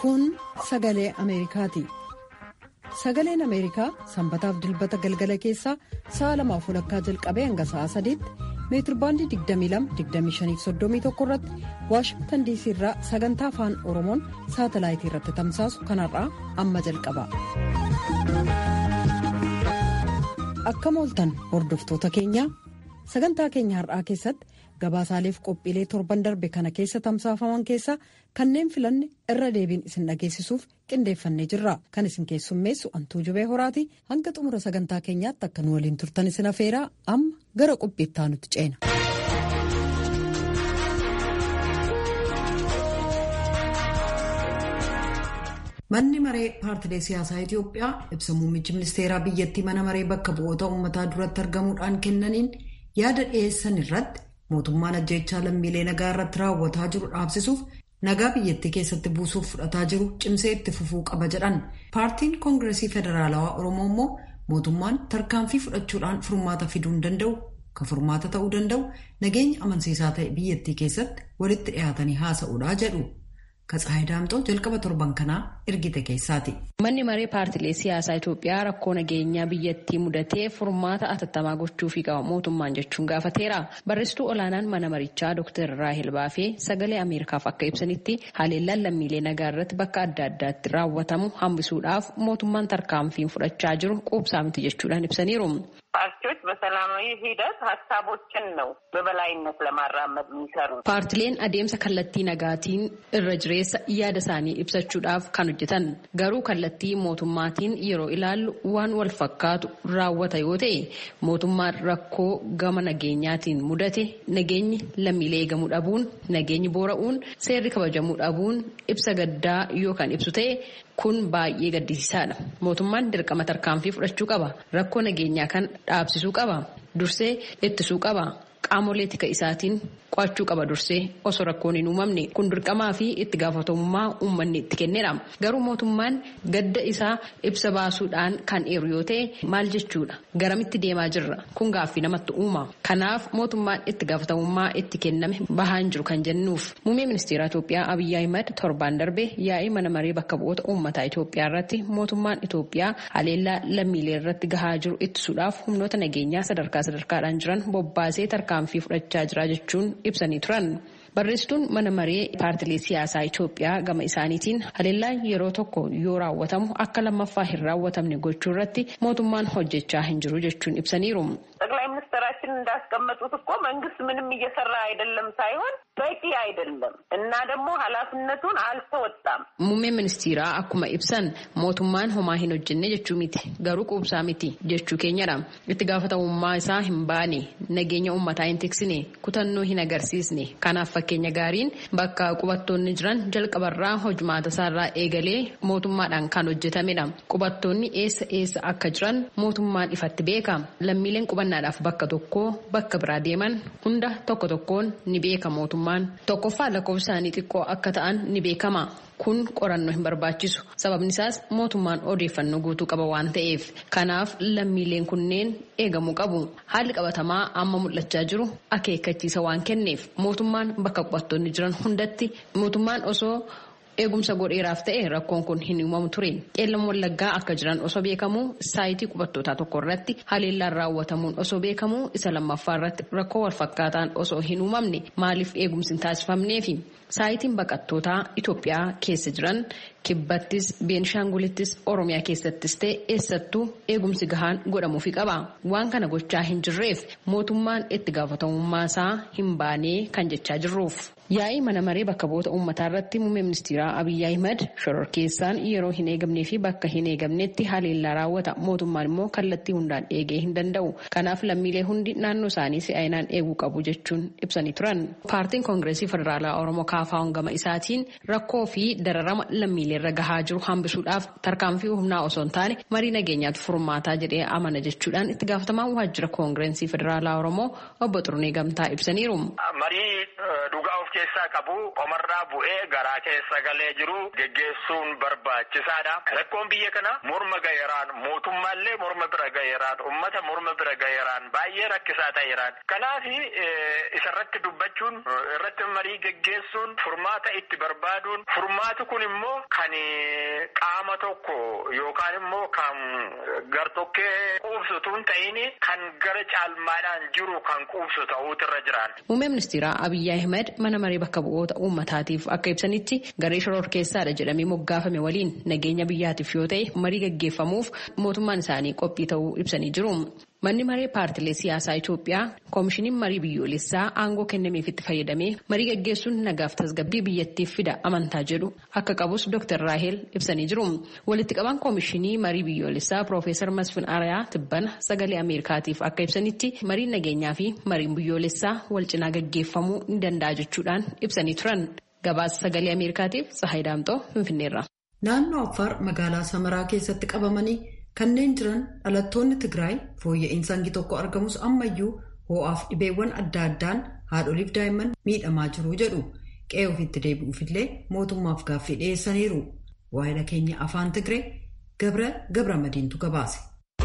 Kun sagalee Ameerikaati. Sagaleen Ameerikaa sanbataaf dilbata galgala keessaa sa'a lamaaf walakkaa jalqabee hanga sa'a sadiitti meetirbaandii 22-25-31 irratti waashingtan diisii irraa sagantaa afaan oromoon saatalaayitii irratti tamsaasu kanarraa amma jalqaba. Akkam ooltan hordoftoota keenyaa sagantaa keenya har'aa keessatti gabaasaaleef qophiilee torban darbe kana keessa tamsaafaman keessaa kanneen filanne irra deebiin isin dhageessisuuf qindeeffannee jirra kan isin keessummeessu antuu jubee horaati hanga xumura sagantaa keenyaatti akka nu waliin turtan isin afeeraa amma gara qophiittaa nutti ceena. manni maree paartilee siyaasaa itiyoophiyaa ibsa muummichi ministeeraa biyyattii mana maree bakka bu'oota uummataa duratti argamuudhaan kennaniin yaada dhiyeessan irratti mootummaan ajjeechaa lammiilee nagaa irratti raawwataa jiru dhaabsisuuf nagaa biyyattii keessatti buusuuf fudhataa jiru cimsee itti fufuu qaba jedhan paartiin koongiresii federaalawaa oromoo immoo mootummaan tarkaanfii fudhachuudhaan furmaata fiduu hin danda'u kan furmaata ta'uu danda'u nageenya amansiisaa ta'e biyyattii keessatti walitti dhiyaatanii haasa'uudhaa jedhu. Katsaayii Daamxoo jalqaba torban kanaa ergite keessaati. Manni maree paartilee siyaasaa Itoophiyaa rakkoo nageenyaa biyyattii mudatee furmaata atattamaa gochuufii qaba mootummaan jechuun gaafateera. Barreessituu olaanaan mana marichaa Dr. Raahel Baafee sagalee Ameerikaaf akka ibsanitti haleellaan lammiilee nagaa irratti bakka adda addaatti raawwatamu hambisuudhaaf mootummaan tarkaanfiin fudhachaa jiru quubsaa miti jechuudhaan ibsaniiru. ፓርቲዎች በሰላማዊ ሂደት ሀሳቦችን ነው በበላይነት ለማራመድ የሚሰሩት። ፓርቲleen adeemsa kallattii nagaatiin irra jireessa yaada isaanii ibsachuudhaaf kan hojjetan garuu kallattii mootummaatiin yeroo ilaallu waan wal fakkaatu raawwata yoo ta'e mootummaan rakkoo gama nageenyaatiin mudate nageenyi lammiilee eegamuu dhabuun nageenyi boora'uun seerri kabajamuu dhabuun ibsa gaddaa yoo kan ibsu ta'e kun baay'ee gaddisiisaadha mootummaan dirqama tarkaanfii fudhachuu qaba rakkoo nageenyaa kan dhaabsisuu qaba dursee ittisuu qaba qaamolee tika isaatiin qo'achuu qaba dursee osoo rakkoon hin uumamne kun dirqamaa fi itti gaafatamummaa uummanni itti kennedha garuu mootummaan gadda isaa ibsa baasuudhaan kan eeru yoo ta'e maal jechuudha garamitti deemaa jirra kun gaaffii namatti uuma kanaaf mootummaan itti gaafatamummaa itti kenname bahaan jiru kan jennuuf muummee ministeera Itoophiyaa Abiyyi Ahimad torbaan darbe yaa'ii mana maree bakka bu'oota uummataa Itoophiyaa irratti mootummaan Itoophiyaa haleellaa lammiilee irratti gahaa jiru ittisuudhaaf humnoota nageenyaa sadarkaa sadarkaadhaan jiran bobbaasee tarkaanfii fudhachaa jira jechuun ibsanii turan. Barreessituun mana maree paartilee siyaasaa Itoophiyaa gama isaaniitiin haleellaan yeroo tokko yoo raawwatamu akka lammaffaa hin raawwatamne gochuu irratti mootummaan hojjechaa hin jiru jechuun ibsaniiru. ጠቅላይ ሚኒስትራችን እንዳስቀመጡት እኮ መንግስት ምንም እየሰራ አይደለም ሳይሆን በቂ አይደለም እና ደግሞ ኃላፊነቱን አልተወጣም። Muummeen ministeeraa akkuma ibsan mootummaan homaa hin hojjenne jechuu miti garuu quubsaa miti jechuu keenyadha. Itti gaafatamummaa isaa hin baane nageenya uummataa hin tiksine kutannoo hin agarsiisne kanaaf fakkeenya gaariin bakka qubattoonni jiran jalqabarraa hojumaata isaarraa eegalee mootummaadhaan kan hojjetamedha. Qubattoonni eessa eessa akka jiran mootummaan ifatti beeka. Lammiileen qubannaadhaaf bakka tokkoo bakka biraa deeman hunda tokko tokkoon ni beeka mootummaan. Tokkoffaa lakkoofsa isaanii xiqqoo akka ta'an ni beekama. Kun qorannoo hin barbaachisu. Sababni isaas mootummaan odeeffannoo guutuu qaba waan ta'eef. Kanaaf lammiileen kunneen eegamuu qabu. Haalli qabatamaa amma mul'achaa jiru akeekkachiisa waan kenneef mootummaan bakka qubattoonni jiran hundatti mootummaan osoo eegumsa godheeraaf ta'e rakkoon kun hin uumamu ture qeellam wallaggaa akka jiran osoo beekamu saayitii qubattootaa tokko irratti haleellaan raawwatamuun osoo beekamu isa lammaffaa irratti rakkoo walfakkaataan osoo hin uumamne maaliif eegumsi hin taasifamneefi saayitiin baqattootaa Itoophiyaa keessa jiran kibbattis beenishaangulittis oromiyaa keessattis ta'e eessattuu eegumsi gahaan godhamuufi qaba waan kana gochaa hin jirreef mootummaan itti gaafatamummaa isaa hin baanee kan jechaa jirruuf. Yaa'ii mana maree bakka bu'oota uummataa irratti muummee ministeeraa Abiyyi Ahimad shororkeessaan yeroo hin eegamnee fi bakka hin eegamnetti haleellaa raawwata mootummaan immoo kallattii hundaan eegee hin danda'u kanaaf lammiilee hundi naannoo isaanii si'aayinaan eeguu qabu jechuun ibsanii turan. Paartiin koongireesii federaalaa Oromoo kaafaa'uun gama isaatiin rakkoo fi dararama lammiilee irra gahaa jiru hambisuudhaaf tarkaanfii humnaa osoo hin taane marii nageenyaatu furmaataa jedhee amana jechuudhaan itti gaafatamaan waajjira koongireesii federaalaa Oromoo obbo Xurunee Gamtaa ibsaniiru. keessaa qabu qomarraa bu'ee garaa keessa galee jiru geggeessuun barbaachisaadha. Rakkoon biyya kana morma gaheeraan mootummaallee morma bira gaheeraan ummata morma bira gaheeraan baay'ee rakkisaa ta'eeraan. Kanaaf isarratti dubbachuun irratti marii geggeessuun furmaata itti barbaaduun furmaati kun immoo kan qaama tokko yookaan immoo kan gartokkee quubsutuun ta'in kan gara caalmaadhaan jiru kan quubsu ta'uutu irra jiraan. Muummee ministeeraa Abiyyi Ahmed mana maree bakka bu'oota uummataatiif akka ibsanitti garee shororkeessaadha jedhamee moggaafame waliin nageenya biyyaatiif yoo ta'e marii gaggeeffamuuf mootummaan isaanii qophii ta'uu ibsanii jiru. Manni maree paartilee siyaasaa Itoophiyaa koomishiniin marii biyyoolessaa aangoo kennameef itti fayyadamee marii gaggeessuun nagaaf tasgabbii biyyattiif fida amantaa jedhu akka qabus Dr. Raahel ibsanii jiru. Walitti qabaan koomishinii marii biyyoolessaa Piroofeesar Masfin Arayaa Tibbana sagalee Ameerikaatiif akka ibsanitti mariin nageenyaa fi mariin biyyoolessaa wal cinaa gaggeeffamuu ni danda'a jechuudhaan ibsanii turan. Gabaasa sagalee Ameerikaatiif Tsahaay Daamxoo Finfinneerra. Naannoo Affaar magaalaa Samaraa keessatti qabamanii kanneen jiran dhalattoonni Tigraay fooyya'insa hangi tokko argamus ammayyuu ho'aaf dhibeewwan adda addaan haadholiif daa'imman miidhamaa jiru jedhu qe'ee ofiitti deebi'uufillee mootummaaf gaaffii dhiyeessaniiru. Waa'ee keenya afaan Tigree Gabra Gabra Madiintu gabaase.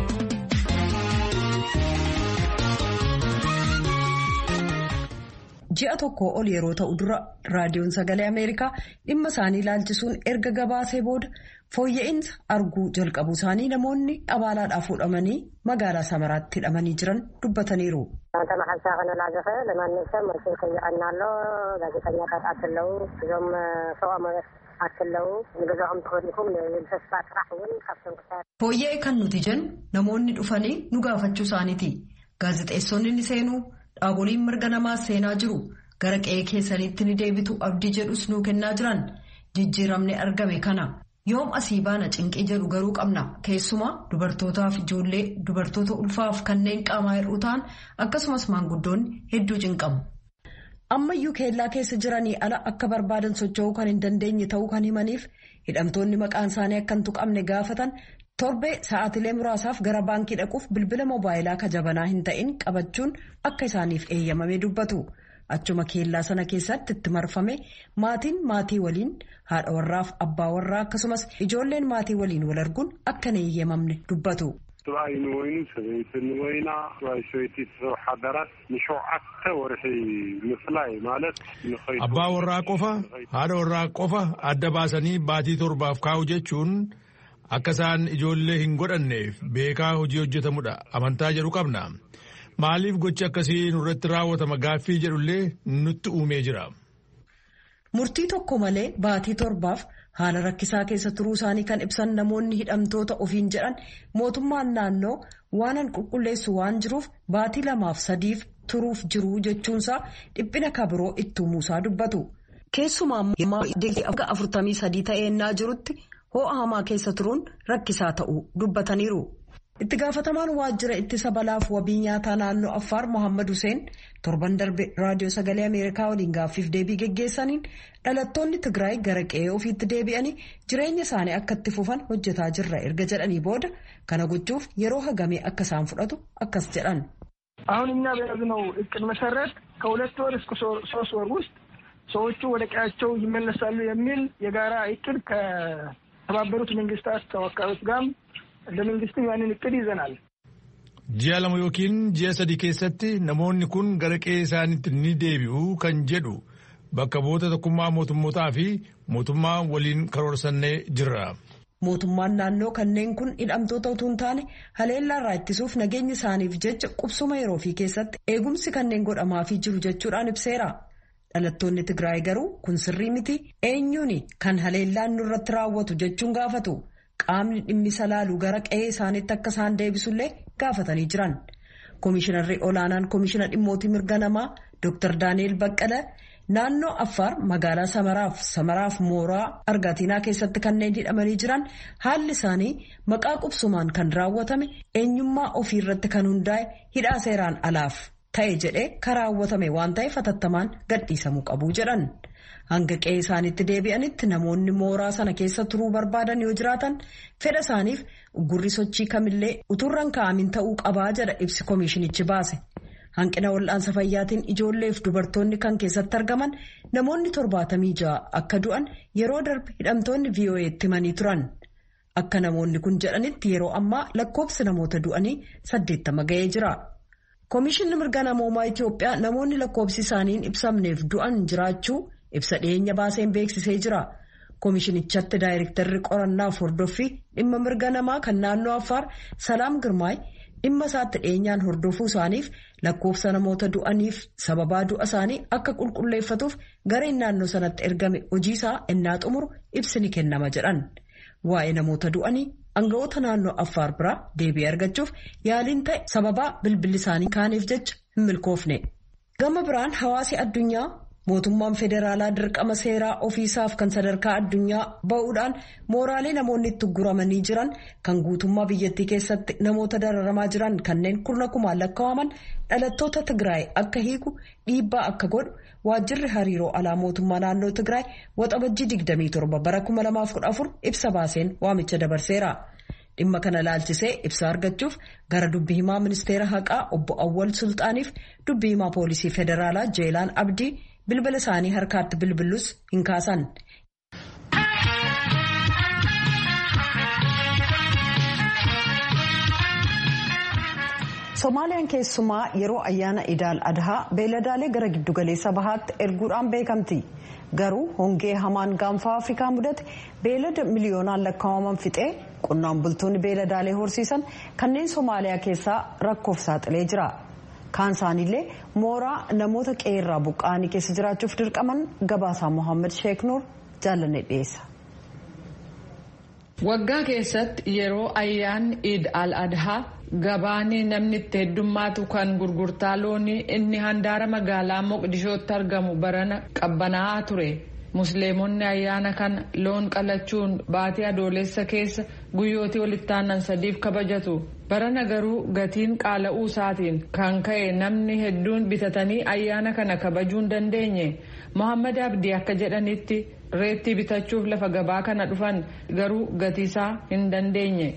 ji'a tokko ol yeroo ta'u dura raadiyoon sagalee ameerikaa dhimma isaanii ilaalchisuun erga gabaasee booda fooyya'insa arguu jalqabu isaanii namoonni abaalaadhaaf fuudhamanii magaalaa samaraatti hidhamanii jiran dubbataniiru. ተማሓልሳ ክነላዘኸ ለማንም ሰብ መልሲ ከይቀና ኣሎ ጋዜጠኛታት ኣትለው እዞም ሰብኣዊ ኣትለው ንገዛኦም ተኸዲኩም ተስፋ ጥራሕ እውን ካብቶም ክሳድ fooyya'e kan nuti jennu namoonni dhufanii nu gaafachuu isaaniiti gaazexeessonni ni seenuu dhaaboliin mirga namaa seenaa jiru gara qe'ee keessaniitti ni deebitu abdii jedhus nuu kennaa jiran jijjiiramni argame kana yoom asii baana cinqii jedhu garuu qabna keessumaa dubartootaaf ijoollee dubartoota ulfaaf kanneen qaamaa hir'uu ta'an akkasumas maanguddoonni hedduu cinqamu. ammayyuu keellaa keessa jiranii ala akka barbaadan socho'uu kan hin dandeenye ta'uu kan himaniif hidhamtoonni maqaan isaanii akka hin tuqamne gaafatan. torbee sa'aatilee muraasaaf gara baankii dhaquuf bilbila moobaayilaa kajabanaa hin ta'in qabachuun akka isaaniif eeyyamame dubbatu achuma keellaa sana keessatti itti marfame maatiin maatii waliin haadha warraaf abbaa warraa akkasumas ijoolleen maatii waliin wal arguun akka hin eeyyamamne dubbatu. ሰብኣይ ንወይኑ ሰበይቲ ንወይና ሰብኣይ ሰበይቲ ሰብ ሓዳራት ንሸውዓተ ወርሒ ምፍላይ ማለት abbaa warraa qofa haadha warraa qofa adda baasanii baatii torbaaf kaa'u jechuun akka isaan ijoollee hin godhanneef beekaa hojii hojjetamudha amantaa jedhu qabna maaliif gochi akkasii nurratti raawwatama gaaffii jedhullee nutti uumee jira. murtii tokko malee baatii torbaaf haala rakkisaa keessa turuu isaanii kan ibsan namoonni hidhamtoota ofiin jedhan mootummaan naannoo waanan qulqulleessu waan jiruuf baatii lamaaf sadiif turuuf jiru jechuunsaa dhiphina kabiroo itti uumuusaa dubbatu. keessumaa immoo afurtamii sadii ta'eennaa jirutti. ho'a hamaa keessa turuun rakkisaa ta'uu dubbataniiru. itti gaafatamaan waajjira ittisa balaaf wabii nyaataa naannoo affaar mohaammed hussein torban darbe raadiyoo sagalee ameerikaa waliin gaaffiif deebii geggeessaniin dhalattoonni tigraay gara qe'ee ofiitti deebi'anii jireenya isaanii akka itti fufan hojjetaa jirra erga jedhanii booda kana gochuuf yeroo hagamee akka isaan fudhatu akkas jedhan. አሁን እኛ በያዝነው እቅድ መሰረት ከሁለት ወር እስከ ሶስት ወር ውስጥ ሰዎቹ ወደ ቀያቸው ይመለሳሉ የሚል የጋራ እቅድ ከተባበሩት መንግስታት ተወካዮች ጋርም እንደ መንግስትም ያንን እቅድ ይዘናል። ji'a lama yookiin ji'a sadii keessatti namoonni kun gara qe'ee isaaniitti ni deebi'u kan jedhu bakka bu'oota tokkummaa mootummootaa fi mootummaa waliin karoorsannee jirra. Mootummaan naannoo kanneen kun hidhamtoota utuu hin taane haleellaarraa ittisuuf nageenya isaaniif jecha qubsuma yeroo fi keessatti eegumsi kanneen godhamaafii jiru jechuudhaan ibseera. Dhalattoonni Tigraay garuu kun sirrii miti eenyuun kan haleellaan nurratti raawwatu jechuun gaafatu qaamni dhimmisa laalu gara qe'ee isaaniitti akka isaan deebisullee gaafatanii jiran. Komishinarri olaanaan komishina dhimmootii mirga namaa Dr. Daani'el Baqqala naannoo Affaar magaalaa Samaraaf Samaraaf Mooraa Argatiinaa keessatti kanneen hidhamanii jiran haalli isaanii maqaa qubsumaan kan raawwatame eenyummaa ofii irratti kan hundaa'e hidhaa seeraan alaaf. ta'e jedhee karaawwatame waan ta'eef hatattamaan gadhiisamuu qabu jedhan hanga qe'ee isaaniitti deebi'anitti namoonni mooraa sana keessa turuu barbaadan yoo jiraatan fedha isaaniif gurri sochii kamillee uturran kaa'amin ta'uu qabaa jedha ibsi koomishinichi baase hanqina wal'aansa fayyaatiin ijoolleef dubartoonni kan keessatti argaman namoonni torbaatamii ja'a akka du'an yeroo darbe hidhamtoonni VOA'tti himanii turan. Akka namoonni kun jedhanitti yeroo ammaa lakkoofsi namoota du'anii saddeettama ga'ee jira. Komishinni mirga namoomaa Itoophiyaa namoonni lakkoofsi isaaniin ibsamneef du'an jiraachuu ibsa dhiyeenya baaseen beeksisee jira. Komishinichatti daayirektarri qorannaafi hordoffii dhimma mirga namaa kan naannoo Affaar Salaam Girmaay dhimma isaatti dhiyeenyaan hordofuu isaaniif lakkoofsa namoota du'aniif sababaa du'a isaanii akka qulqulleeffatuuf gareen naannoo sanatti ergame hojiisaa innaa xumuru ibsi ni kennama jedhan. Waa'ee namoota du'anii anga'oota naannoo Affaar biraa deebii argachuuf yaaliin ta'e sababaa bilbilli isaanii kaaniif jecha hin milkoofne. Gama biraan hawaasi addunyaa mootummaan federaalaa dirqama seeraa ofiisaaf kan sadarkaa addunyaa ba'uudhaan mooraalee namoonni itti guramanii jiran kan guutummaa biyyattii keessatti namoota dararamaa jiran kanneen kurna kumaan lakkaa'aman dhalattoota Tigraay akka hiiku dhiibbaa akka godhu waajjirri hariiroo alaa mootummaa naannoo Tigraay waxabajjii 27 bara 2014 ibsa baaseen waamicha dabarseera. Dhimma kana laalchisee ibsa argachuuf gara dubbi himaa ministeera haqaa obbo Awwal Sulxaaniif dubbi himaa poolisii federaalaa Jeelaan Abdii bilbila isaanii harkaatti bilbilus hin kaasan. Somaaliyaan keessumaa yeroo ayyaana idaal adhaa beeladaalee gara giddugaleessa bahaatti erguudhaan beekamti. Garuu hongee hamaan gaanfa Afrikaa mudate beelada miliyoonaan lakkaa'aman fixee qonnaan bultoonni beeladaalee horsiisan kanneen Somaaliyaa keessaa rakkoof saaxilee jira. Kaan isaaniillee mooraa namoota qeerraa buqqa'anii keessa jiraachuuf dirqaman gabaasaa Mohaammed Sheek Nuur jaallanne dhiyeessa. Waggaa keessatti yeroo ayyaanni Iid al-Adhaa gabaanii namni itti heddummaatu kan gurgurtaa loonii inni handaara magaalaa Moqdishootti argamu barana qabbanaa'aa ture. Musliimonni ayyaana kana loon qalachuun baatii adoolessa keessa guyyootii walitti aanan sadiif kabajatu. Barana garuu gatiin qaala'uu isaatiin kan ka'e namni hedduun bitatanii ayyaana kana kabajuu hin dandeenye. Mohaammed Abdii akka jedhanitti reettii bitachuuf lafa gabaa kana dhufan garuu gatiisaa hin dandeenye.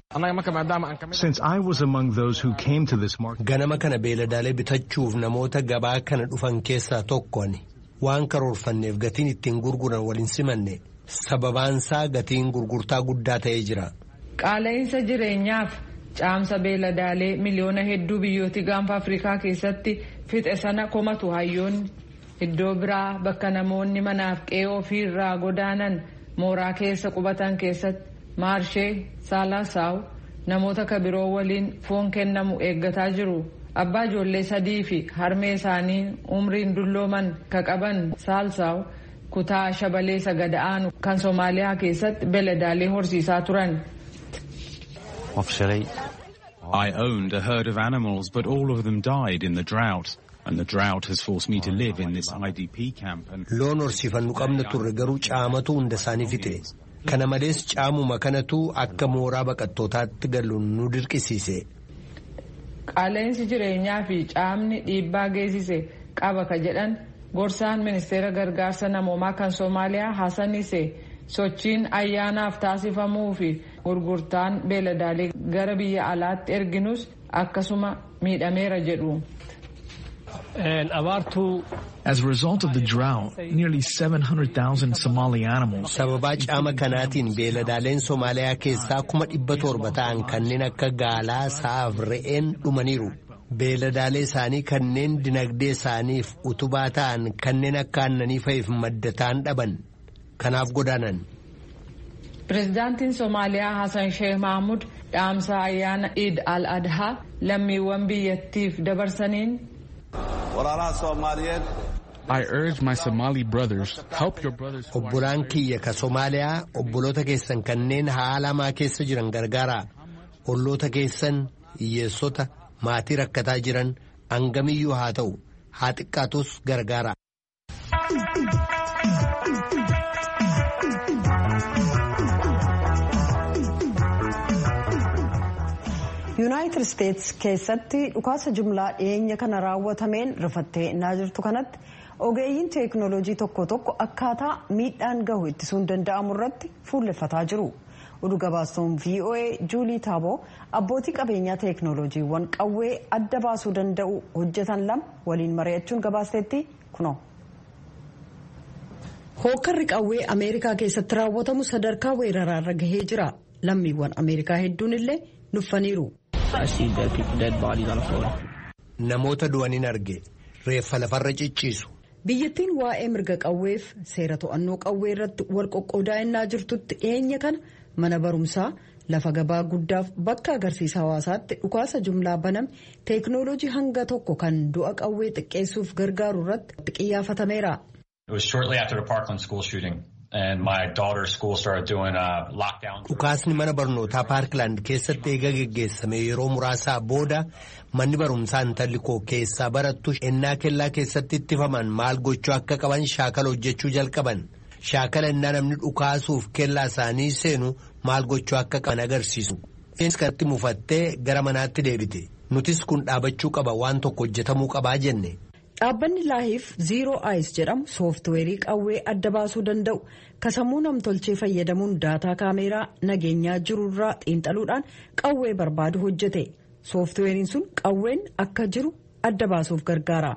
Ganama kana beeladaalee bitachuuf namoota gabaa kana dhufan keessaa tokko ani. waan karoorfanneef gatiin ittiin gurguran waliin simanne sababaansaa gatiin gurgurtaa guddaa ta'ee jira. Qaala'insa jireenyaaf caamsa beeladaalee miliyoona hedduu biyyooti gaanfa Afrikaa keessatti fixe sana komatu hayyoonni iddoo biraa bakka namoonni manaaf qe'ee ofii irraa godaanan mooraa keessa qubatan keessatti maarshee saalaasaa'u namoota kabiroo waliin foon kennamu eeggataa jiru. abbaa ijoollee sadii fi harmee isaanii umriin dullooman ka qaban saalsaaw kutaa shabalee sagada'aanu kan soomaaliyaa keessatti beeladaalee horsiisaa turan. I owned a herd of animals but all of them died in the drought. And the drought has forced me to live in this IDP camp. Loon horsiifannu qabna turre garuu caamatu hunda isaanii fixe. Kana malees caamuma kanatu akka mooraa baqattootaatti galu nu dirqisiise. Qaala'insi jireenyaa fi caamni dhiibbaa geessise qaba ka jedhan gorsaan ministeera gargaarsa namoomaa kan Soomaaliyaa Hassan Ise sochiin ayyaanaaf taasifamuu fi gurgurtaan beeladaalee gara biyya alaatti erginus akkasuma miidhameera jedhu. As a result of the drought, nearly 700,000 Somali animals. Sababaa caama kanaatiin beeladaaleen Somaaliyaa keessaa kuma dhibba torba ta'an kanneen akka gaalaa, sa'aaf re'een dhumaniiru. Beeladaalee isaanii kanneen dinagdee isaaniif utubaa ta'an kanneen akka aannanii fa'iif madda ta'an dhaban. Kanaaf godaanan. Pireezidaantiin Somaaliyaa Hassan Sheikh Mahmud dhaamsa ayyaana Iid al-Adhaa lammiiwwan biyyattiif dabarsaniin I urge my Somali brothers, help your brothers. Obbolaan kiyya ka Somaaliyaa obboloota keessan kanneen haala hamaa keessa jiran gargaara. Olloota keessan hiyyeessota maatii rakkataa jiran hangamiyyuu haa ta'u haa xiqqaatus gargaara. yuunaayitid isteetsi keessatti dhukaasa jumlaa dhiyeenya kana raawwatameen rifattee innaa jirtu kanatti ogeeyyiin teeknooloojii tokko tokko akkaataa miidhaan gahu ittisuun danda'amu irratti fuulleffataa jiru oduu gabaastuun voa juulii taaboo abbootii qabeenyaa teeknooloojiiwwan qawwee adda baasuu danda'u hojjetan lama waliin mari'achuun gabaasteetti kunoo. hookarri qawwee ameerikaa keessatti raawwatamu sadarkaa weeraraarra gahee jira lammiiwwan ameerikaa hedduun illee nuffaniiru. namoota du'aniin arge reeffa lafarra cicciisu. biyyattiin waa'ee mirga qawweef seera to'annoo qawwee irratti wal qoqqoodaa'inaa jirtutti dhiyeenya kana mana barumsaa lafa gabaa guddaaf bakka agarsiisa hawaasaatti dhukaasa jumlaa baname teeknooloojii hanga tokko kan du'a qawwee xiqqeessuuf gargaaru irratti xiyyeeffatameera. Dhukaasni mana barnootaa Paarkilaand keessatti eega geggeessame yeroo muraasaa booda manni barumsaa intalli koo keessaa barattu ennaa kellaa keessatti ittifaman maal gochuu akka qaban shaakala hojjechuu jalqaban. Shaakala ennaa namni dhukaasuuf kellaa isaanii seenu maal gochuu akka qaban agarsiisu. Innis kanatti mufattee gara manaatti deebite. Nutis kun dhaabachuu qaba waan tokko hojjetamuu qabaa jenne. Dhaabbanni laahiif ziiroo ayis jedhamu sooftiweerii qawwee adda baasuu danda'u kasammuu namtolchee fayyadamuun daataa kaameeraa nageenyaa jirurraa xiinxaluudhaan qawwee barbaadu hojjete sooftiweeriin sun qawween akka jiru adda baasuuf gargaara.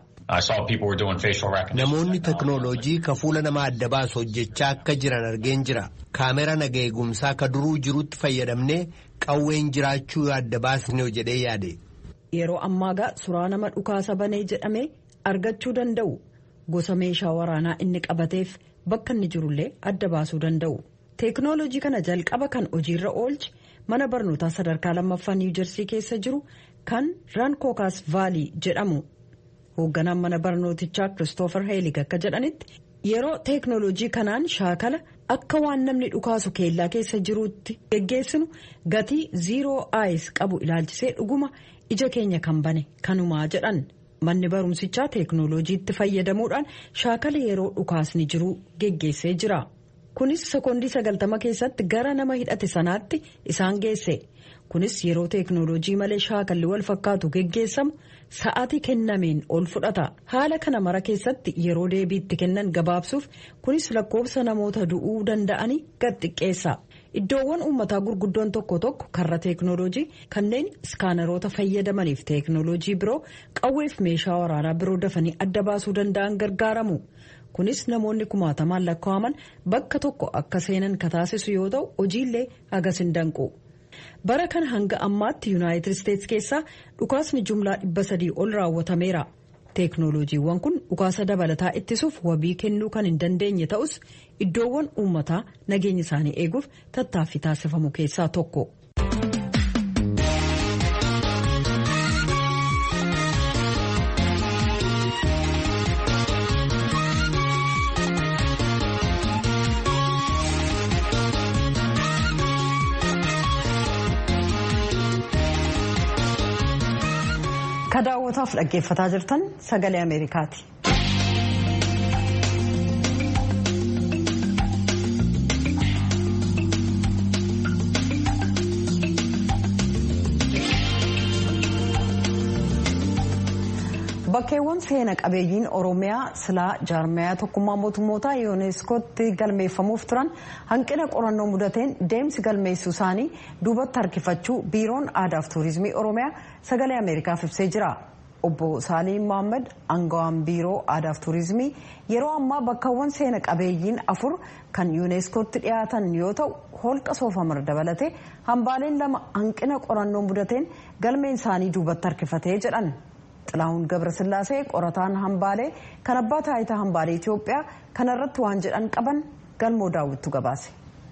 Namoonni teknooloojii ka fuula namaa adda baasu hojjechaa akka jiran argeen jira. Kaameraa naga eegumsaa ka duruu jirutti fayyadamnee qawween jiraachuu adda baasnee jedhee yaade. Yeroo ammaagaa suuraa nama dhukaasa banee jedhamee. argachuu danda'u gosa meeshaa waraanaa inni qabateef bakka inni jirullee adda baasuu danda'u teeknooloojii kana jalqaba kan hojiirra oolche mana barnootaa sadarkaa lammaffaa niiwujersii keessa jiru kan rankookaas vaalii jedhamu hoogganaan mana barnootichaa kiristoofer heelig akka jedhanitti yeroo teeknooloojii kanaan shaakala akka waan namni dhukaasu keellaa keessa jiruutti geggeessinu gatii ziiroo aayis qabu ilaalchisee dhuguma ija keenya kan bane kanumaa jedhan. manni barumsichaa teeknooloojiitti fayyadamuudhaan shaakala yeroo dhukaasni jiru geggeessee jira kunis sekoondii sagaltama keessatti gara nama hidhate sanaatti isaan geesse kunis yeroo teeknooloojii malee shaakalli wal fakkaatu geggeessamu sa'aatii kennameen ol fudhata haala kana mara keessatti yeroo deebiitti kennan gabaabsuuf kunis lakkoofsa namoota du'uu danda'anii gad xiqqeessa. iddoowwan uummataa gurguddoon tokko tokko karra teeknooloojii kanneen iskaaneroota fayyadamaniif teeknooloojii biroo qawweef meeshaa waraanaa biroo dafanii adda baasuu danda'an gargaaramu kunis namoonni kumaatamaan lakkaa'aman bakka tokko akka seenan kataasisu yoo ta'u hojiillee hagas hin danqu. bara kana hanga ammaatti yuunaayitid isteetsi keessaa dhukaasni jumlaa dhibba sadii ol raawwatameera. teeknooloojiiwwan kun dhukaasa dabalataa ittisuuf wabii kennuu kan hin dandeenye ta'us iddoowwan uummataa nageenya isaanii eeguuf tattaaffii taasifamu keessaa tokko. ka daawwataaf dhaggeeffataa jirtan sagalee ameerikaati. bakkeewwan seena qabeeyyiin oromiyaa silaa jaarmayaa tokkummaa mootummootaa yuuneeskootti galmeeffamuuf turan hanqina qorannoo mudateen deemsi galmeessuu isaanii duubatti harkifachuu biiroon aadaaf tuurizimii oromiyaa sagalee ameerikaaf ibsee jira obbo saaliin mohaammed aangawaan biiroo aadaaf tuurizimii yeroo ammaa bakkeewwan seena qabeeyyiin afur kan yuuneeskootti dhiyaatan yoo ta'u holqa soofamar dabalatee hambaaleen lama hanqina qorannoo mudateen galmeen isaanii duubatti harkifatee jedhan. xilahuun gabrasillaasee qorataan hambaalee kan abbaa taayitaa hambaalee Itoophiyaa kanarratti waan jedhan qaban galmoo daawwittu gabaase.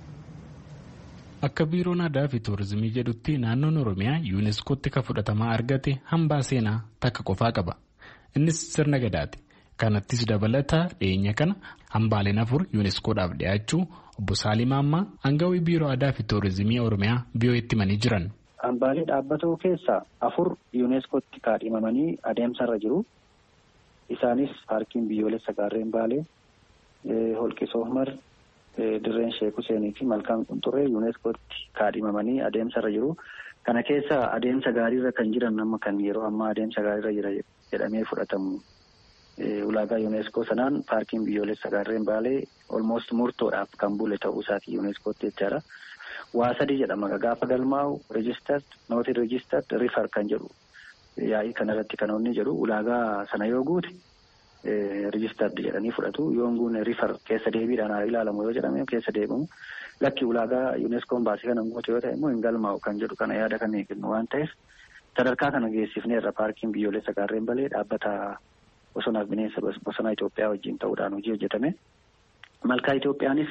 Akka biiroon aadaa fi tuurizimii jedhutti naannoon Oromiyaa yuuneeskootti kan fudhatamaa argate hambaa seenaa takka qofaa qaba. Innis sirna gadaati. Kanattis dabalataa dhiyeenya kana hambaaleen afur yuuneeskoodhaaf dhiyaachuu obbo Saalim Ammaa aangawii biiroo aadaa fi tuurizimii Oromiyaa biyyoo itti himanii jiran. Hambaalee dhaabbatoo keessaa afur yuuneeskootti kaadhimamanii adeemsarra jiru. Isaanis paarkiin biyyoolessa gaarreen baalee, holqi soofmar, dirreen sheek Huseenii fi malkaan qunxurree yuuneeskootti kaadhimamanii adeemsarra jiru. Kana keessa adeemsa gaariirra kan jiran amma kan yeroo ammaa adeemsa gaariirra jira jedhamee fudhatamu. Ulaagaa yuuneeskoo sanaan paarkiin biyyoolessa gaarreen baalee olmoost murtoodhaaf kan bule ta'uu isaati yuuneeskootti jechaadha. waa sadi jedhama gaafa galmaa'u registered nootiin registered rifar kan jedhu yaa'ii kanarratti kan inni jedhu ulaagaa sana yoo guute registered jedhanii fudhatu yoon guune rifar keessa deebiidhaan haa ilaalamu yoo jedhame keessa deebimu lakki ulaagaa yuuneskoon baasii kana guute yoo ta'e immoo hin galmaa'u kan jedhu kana yaada kan eegnu waan ta'eef sadarkaa kana geessifneerra paarkiin biyyoolessa gaarreen balee dhaabbata bosonaaf bineensa bosonaa Itoophiyaa wajjin ta'uudhaan hojii hojjetame. Malkaa Itoophiyaanis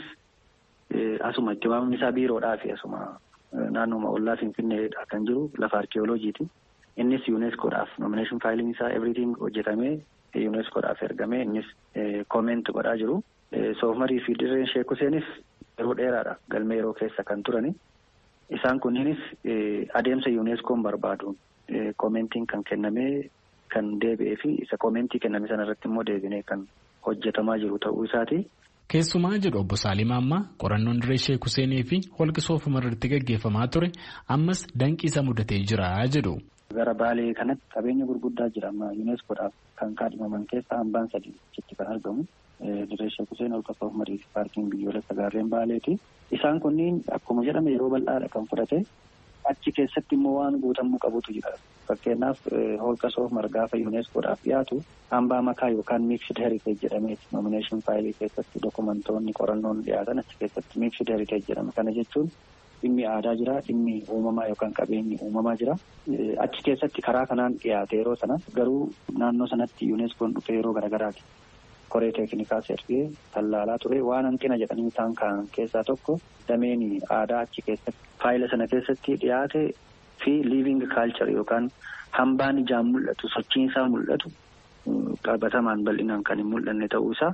asuma itti waamamni isaa biiroodhaa fi asuma naannoma ollaa Finfinneedha kan jiru lafa arkeeoloojiiti. Innis yuuneskoodhaaf nomineeshin faayiliin isaa everything hojjetamee yuuneskoodhaaf ergamee innis kooment godhaa jiru. Soofmarii fi dirreen Sheek Huseenis yeroo dheeraadha galmee yeroo keessa kan turani. Isaan kunniinis adeemsa yuuneskoon barbaaduun koomentiin kan kennamee kan deebi'ee fi isa koomentii kenname sana irratti immoo deebinee kan hojjetamaa jiru ta'uu isaati. Keessumaa jedhu obbo Saalim Ammaa qorannoon dirree Sheek Huseenii fi holqa soofumar irratti gaggeeffamaa ture ammas danqiisa mudatee jira jedhu. Gara baalee kanatti qabeenya gurguddaa jira amma yuuneskoodhaaf kan kaadhimaman keessa hambaan sadii achitti kan argamu. Dirree Sheek Huseen holqa soofumarii fi paarkiin biyyoolessa gaarreen baaleeti. Isaan kunniin akkuma jedhame yeroo bal'aadha kan fudhate achi keessatti immoo waan guutamuu qabutu jira. Fakkeenyaaf holqa soofumar gaafa yuuneskoodhaaf dhiyaatu hambaa makaa yookaan miiksid heriteej jedhameeti nomineeshin faayilii keessatti dokumentoonni qorannoon dhiyaatan achi keessatti miiksid heriteej jedhama. Kana jechuun dhimmi aadaa jira, dhimmi uumamaa yookaan qabeenyi uumamaa jira. Achi keessatti karaa kanaan dhiyaate yeroo sana garuu naannoo sanatti yuuneskoon dhufee yeroo garagaraati. Koree teeknikaa ergee tallaalaa ture waan hanqina jedhanii isaan kaan keessaa tokko dameen aadaa achi keessatti faayila sana keessatti dhiyaate fi liiving kaalchar yookaan hambaan ijaan mul'atu sochiin isaa mul'atu qabatamaan bal'inaan kan hin mul'anne ta'uu isaa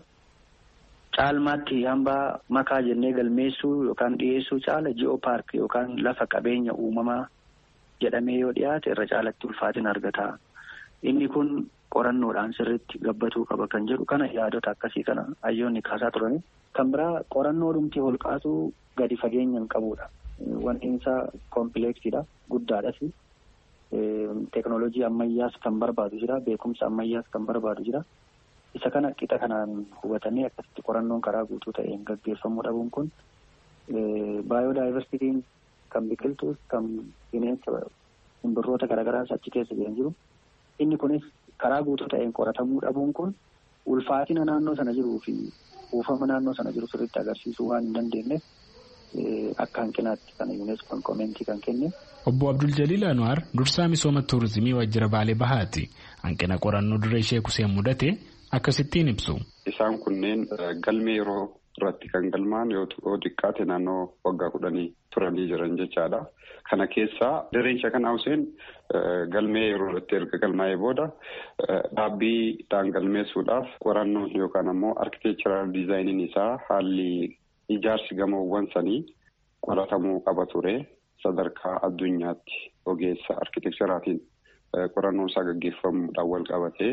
caalmaatti hambaa makaa jennee galmeessuu yookaan dhiyeessuu caala ji'oo paark yookaan lafa qabeenya uumamaa jedhamee yoo dhiyaate irra caalatti ulfaatina argata. Inni kun qorannoodhaan sirriitti gabbatuu qaba kan jedhu kana yaadota akkasii kana hayyoonni kaasaa turani. Kan biraa qorannoo dhumti holqaatu gadi fageenya hin qabudha. Wanti isaa kompileeksiidha guddaadhas. Teeknooloojii ammayyaas kan barbaadu jira beekumsa ammayyaas kan barbaadu jira. Isa kana qixa kanaan hubatanii akkasitti qorannoon karaa guutuu ta'een gaggeeffamuu dhabuun kun baayodaayivarsitiin kan biqiltuus kan bineensa simbirroota garaagaraas achi keessa jiran jiru. Inni kunis karaa guutuu ta'een qoratamuu dhabuun kun ulfaatina naannoo sana jiruu fi buufama naannoo sana jiru sirriitti agarsiisuu waan hin dandeenyeef akka hanqinaatti kana yuuneskoon koomentii kan kenne. Obbo Abdul Jaliil Anwaar dursaa misooma tuurizimii wajjira Baalee Bahaati. Hanqina qorannoo dirree Sheek Huseen mudate akkasittiin ibsu. Isaan kunneen galmee yeroo irratti kan galmaan yoo xiqqaate naannoo waggaa kudhanii turanii jiran jechaadha. Kana keessaa dirreen Sheek Huseen galmee yeroo irratti erga galmaa'ee booda dhaabbiidhaan galmeessuudhaaf qorannoon yookaan ammoo arkiteekcharaal diizaayiniin isaa haalli ijaarsi gamoowwan sanii qoratamuu qaba ture. Sadarkaa addunyaatti ogeessa arkiteekcharaatiin qorannoon isaa gaggeeffamuudhaan wal qabatee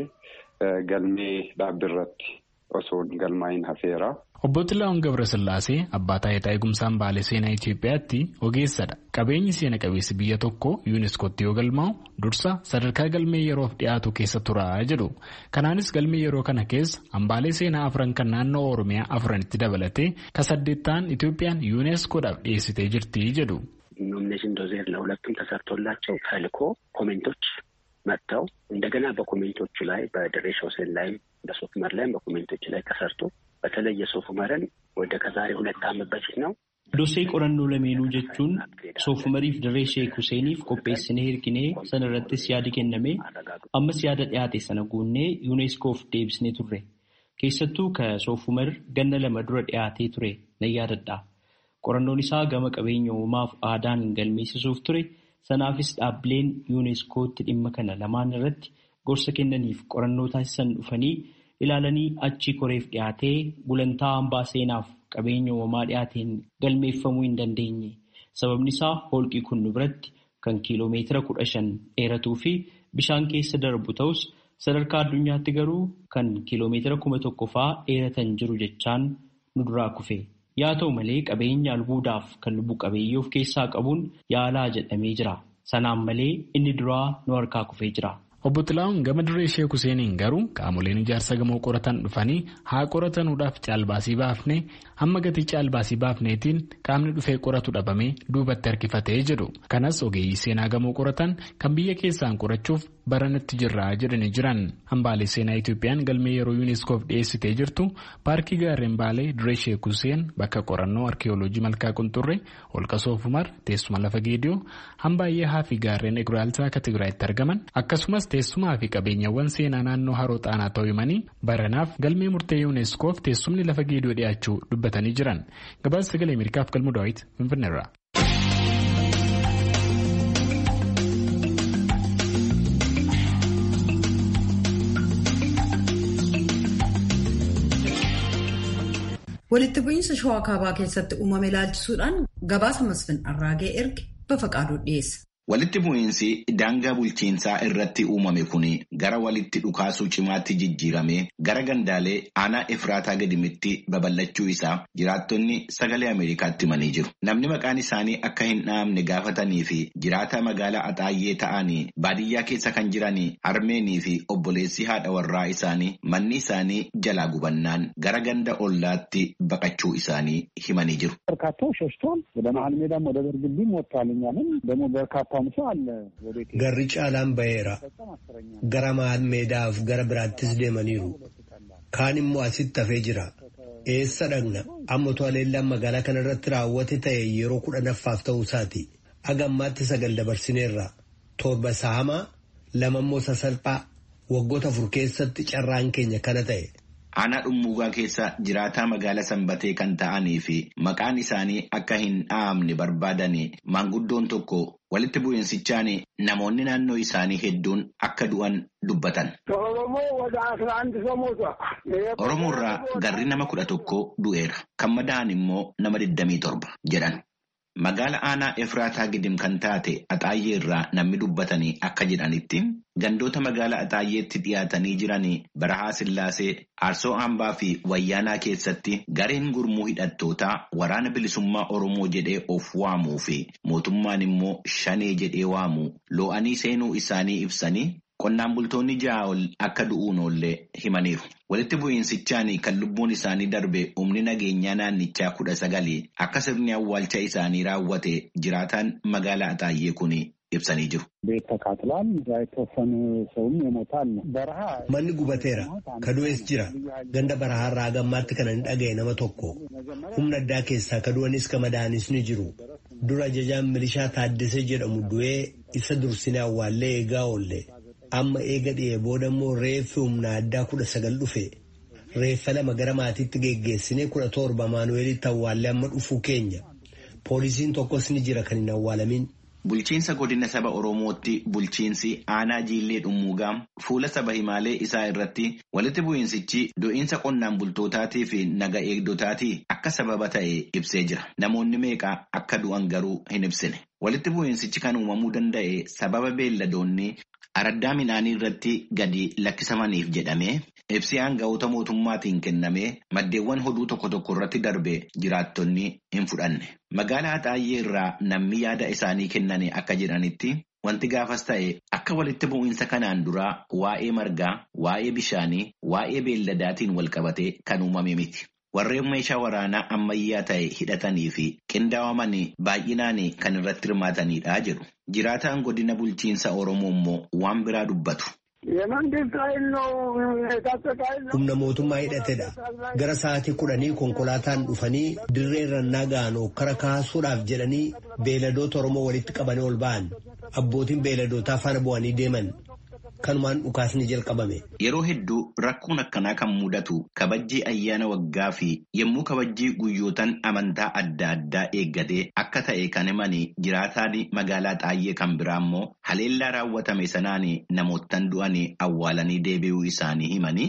galmee dhaabbiirratti osoo galmaa'in hafeera. Obbo Xilaa'oon Gabrasillaasee abbaa taayitaa eegumsaan baalee seenaa Itoophiyaatti ogeessadha. Qabeenyi seena qabeessi biyya tokko yuuniskootti yoo galmaa'u dursa sadarkaa galmee yeroof dhiyaatu keessa tura jedhu. Kanaanis galmee yeroo kana keessa hambaalee seenaa afran kan naannoo Oromiyaa afranitti dabalatee ka saddeettaan Itoophiyaan yuuneskoodhaaf dhiyeessitee jirti jedhu. ኖሚኔሽን ዶዜር ለሁለቱም ተሰርቶላቸው ተልኮ ኮሜንቶች መጥተው እንደገና በኮሜንቶቹ ላይ በድሬ ሾሴን ላይም በሶፍመር ላይም በኮሜንቶቹ ላይ ተሰርቶ በተለይ የሶፍመርን ወደ ከዛሬ ሁለት ዓመት በፊት ነው Dosee qorannoo lameenuu jechuun soofumariif dirree sheek Huseeniif qopheessinee hirkinee sana irrattis yaadi kenname ammas yaada dhiyaate sana guunnee yuuneeskoof deebisnee turre. Keessattuu ka soofumar ganna lama dura dhiyaatee ture nan yaadadha. Qorannoon isaa gama qabeenya uumaaf aadaan galmeessisuuf ture. Sanaafis dhaabbileen yuuneeskootti dhimma kana lamaan irratti gorsa kennaniif qorannoo taasisan dhufanii ilaalanii achi koreef dhiyaatee gulantaa hambaa seenaaf qabeenya uumamaa dhiyaateen galmeeffamuu hin dandeenye. Sababni isaa holqii kun nu biratti kan kiiloomeetira kudha shan dheeratuu fi bishaan keessa darbu ta'us sadarkaa addunyaatti garuu kan kiiloomeetira kuma tokko fa'aa dheeratan jiru jechaan nu duraa kufe. Yaa ta'u malee qabeenya albuudaaf kan lubbu qabeeyyii of keessaa qabuun yaalaa jedhamee jira. Sanaan malee inni duraa nu harkaa kufee jira. Obbo Xilaa'uun gama dirree Sheek Huseeniin garuu qaamoleen ijaarsa gamoo qoratan dhufanii haa qoratanuudhaaf caalbaasii baafnee hamma gatii caalbaasii baafneetiin qaamni dhufee qoratu dhabamee duubatti harkifatee jedhu. Kanas ogeeyyii seenaa gamoo qoratan kan biyya keessaan qorachuuf baranatti jirraa jedhanii jiran. Hambaalee seenaa Itoophiyaan galmee yeroo yuuniskoof dhiyeessitee jirtu paarkii gaarreen baalee dirree Sheek Huseen bakka qorannoo arkiyooloojii malkaa qunxurree holqa soofumar teessuma lafa geediyoo hambaay'ee haa fi gaarreen eguraaltaa akka Tigraayitti argaman akkasumas teessumaa fi qabeenyawwan seenaa naannoo haroo xaanaa ta'uu himanii baranaaf galmee murtee yuuneskoof teessumni lafa geediyoo dhiyaachuu dubbatanii jiran gabaasa sagalee ameerikaaf galmu daawit finfinneerra. walitti bu'iinsa shawaa kaabaa keessatti uumame ilaalchisuudhaan gabaasa masfin arraagee erge bafa qaaduu dhiyeessa. Walitti bu'iinsi daangaa bulchiinsaa irratti uumame kun gara walitti dhukaasuu cimaatti jijjiiramee gara gandaalee aanaa Efraataa gadimitti babal'achuu isaa jiraattonni sagalee Ameerikaatti himanii jiru. Namni maqaan isaanii akka hin dhahamne gaafatanii fi jiraata magaalaa Axaayyee ta'anii baadiyyaa keessa kan jiran Armeenii fi obboleessi haadha warraa isaanii manni isaanii jalaa gubannaan gara ganda ollaatti baqachuu isaanii himanii jiru. Garri caalaan baheera. Gara maal meedaaf gara biraattis deemaniiru. Kaan immoo asitti hafee jira. Eessa dhaqna? Amma to'aleellaan magaalaa kana irratti raawwate ta'e yeroo kudhanaffaaf ta'uu isaati. Aga ammaatti sagal dabarsineerra. Torba saamaa lama immoo sasalphaa waggoota afur keessatti carraan keenya kana ta'e. Aanaa dhummuugaa keessa jiraataa magaala sanbatee kan ta'anii fi maqaan isaanii akka hin dhahamne barbaadan maanguddoon tokko walitti bu'iinsichaan namoonni naannoo isaanii hedduun akka du'an dubbatan. Oromoo irraa garri nama kudha tokko du'eera. Kan madaa'an immoo nama 27 jedhan. Magaala aanaa Efraataa gidim kan taate Axaayyee irraa namni dubbatanii akka jedhanitti gandoota magaala Axaayyeetti dhiyaatanii jiranii Barahaa Sillaasee, Aarsoo Hambaa fi Wayyaanaa keessatti gareen gurmuu hidhattootaa waraana bilisummaa Oromoo jedhee of waamuu fi mootummaan immoo shanee jedhee waamu loo'anii seenuu isaanii ibsanii qonnaan bultoonni ja'a ol akka du'uun oollee himaniiru. Walitti bu'iinsichaan kan lubbuun isaanii darbe humni nageenyaa naannichaa kudha sagali akka sirni awwaalcha isaanii raawwate jiraataan magaalaa Axaayyee kun ibsanii jiru. Manni gubateera. Kadu'ees jira. Ganda barahaarraa gammaatti kana ni dhaga'e nama tokko. Humna addaa keessaa kadu'anis kamadaanis ni jiru. Dura ajajaan milishaa Taaddasee jedhamu du'ee isa dursine awwaallee eegaa oolle. Amma eega dhi'ee booda immoo reeffi humna addaa kudha sagal dhufe. Reeffa lama gara maatiitti geggeessinee kudha torba Maanuweelitti awwaallee amma dhufuu keenya. Poolisiin tokkos ni jira kan hin awwaalamin. Bulchiinsa godina saba Oromootti bulchiinsi aanaa jiillee dhummuugaa fuula saba himaalee isaa irratti walitti bu'iinsichi do'iinsa qonnaan bultootaatii fi naga eegdotaatii akka sababa ta'e ibsee jira. Namoonni meeqa akka du'an garuu hin ibsine. Walitti bu'iinsichi kan uumamuu danda'e sababa beelladoonni araddaa midhaanii irratti gadi lakkisamaniif jedhamee ibsi aanga'oota mootummaatiin kennamee maddeewwan hoduu tokko tokko irratti darbe jiraattonni hin fudhanne. Magaalaa Axaayyee irraa namni yaada isaanii kennanii akka jedhanitti wanti gaafas ta'e akka walitti bu'iinsa kanaan duraa waa'ee margaa, waa'ee bishaanii, waa'ee beelladaatiin wal qabatee kan uumame miti. Warreen meeshaa waraanaa ammayyaa ta'e hidhatanii fi qindaa'amanii baay'inaan kan irratti hirmaatanidha jedhu. Jiraataan godina bulchiinsa Oromoo immoo waan biraa dubbatu. Humna mootummaa hidhatedha. Gara sa'aatii kudhanii konkolaataan dhufanii dirree rannaa ga'an okkara kaasuudhaaf jedhanii beeladoota Oromoo walitti qabanii ol ba'an. Abbootiin beeladootaa faana bu'anii deeman. Kanumaan dhukaasni jalqabame. Yeroo hedduu rakkoon akkanaa kan mudatu kabajjii ayyaana waggaa fi yommuu kabajjii guyyootaan amantaa adda addaa eeggatee akka ta'e kan himanii jiraataan magaalaa xaayyee kan biraa immoo haleellaa raawwatame sanaan namoottan du'anii awwaalanii deebi'uu isaanii himanii.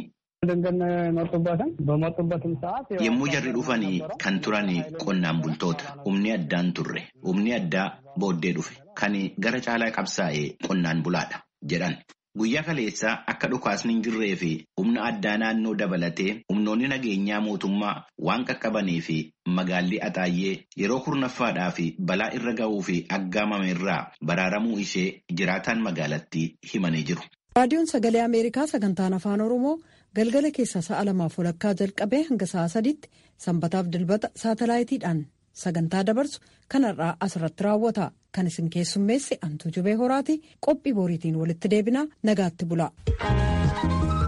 Yommuu jarri dhufanii kan turan qonnaan bultoota humni addaan turre humni addaa booddee dhufe kan gara caalaa qabsaa'e qonnaan bulaadha jedhan. Guyyaa kaleessaa akka dhukaasni hin jirree fi humna addaa naannoo dabalatee humnoonni nageenyaa mootummaa waan qaqqabanii fi magaalli Axaayyee yeroo kurnaffaadhaa fi balaa irra ga'uu fi aggaamame irraa baraaramuu ishee jiraataan magaalattii himanii jiru. raadiyoon sagalee ameerikaa sagantaan afaan oromoo galgala keessa sa'a lamaaf walakkaa jalqabee hanga sa'a sadiitti sanbataaf dilbata saatalaayitiidhaan sagantaa dabarsu kanarraa asirratti raawwata kan isin keessummeesse antuu jubee horaati qophii boriitiin walitti deebinaa nagaatti bula.